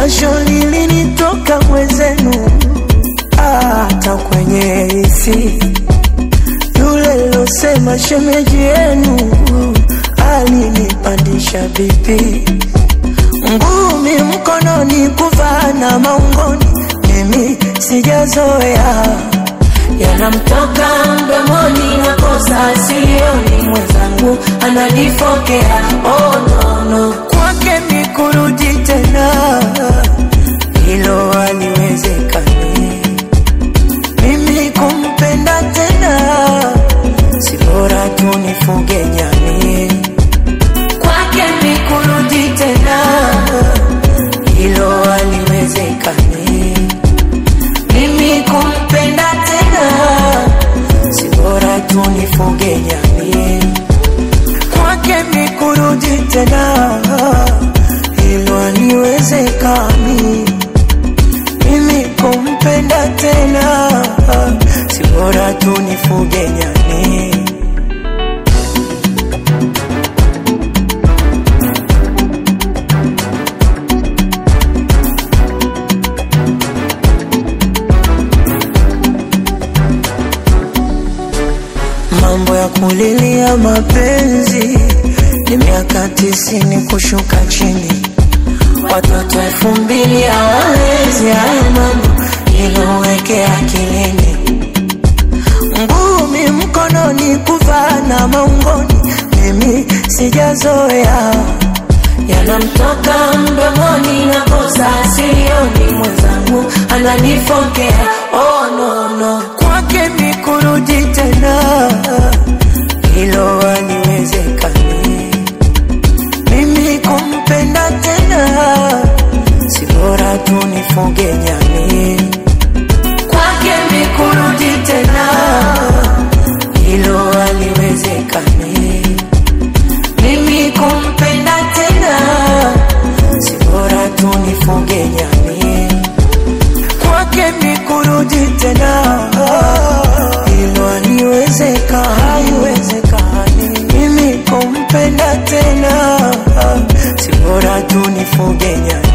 jasho lilinitoka mwezenu, hata kwenye hisi yule losema shemeji yenu alinipandisha bipi, ngumi mkononi, kuvaa na maungoni, mimi sijazoea yanamtoka mdomoni, nakosa silioni, mwenzangu ananifokea. Oh, no, no. Kwake mi kurudi tena, hilo haliwezekani. Mimi kumpenda tena, si bora tu nifuge nyani. Kwake mi kurudi tena, hilo haliwezekani. Mimi kumpenda tena, si bora tu nifuge nyani. Kwake mi kurudi tena, hilo haliwezekani. Mimi kumpenda tena, si bora tu nifuge nyani. Mambo ya kulilia mapenzi ni miaka tisini kushuka chini, watoto elfu mbili hawawezi hayo mambo, iloweke akilini. Ngumi mkononi, kuvaa na maungoni, mimi sijazoea yanamtoka mdomoni, nakosa silioni, mwenzangu ananifokea. Oh, no, no. Kwake mi kurudi tena, hilo haliwezekani. Mimi kumpenda tena, si bora tu nifuge nyani. Kwake mi kurudi tena, hilo haliwezekani. Mimi kumpenda tena, si bora tu nifuge nyani. Kwake mi kurudi tena, hilo haliwezeka, haiwezekani. Mimi kumpenda tena, si bora tu nifuge nyani.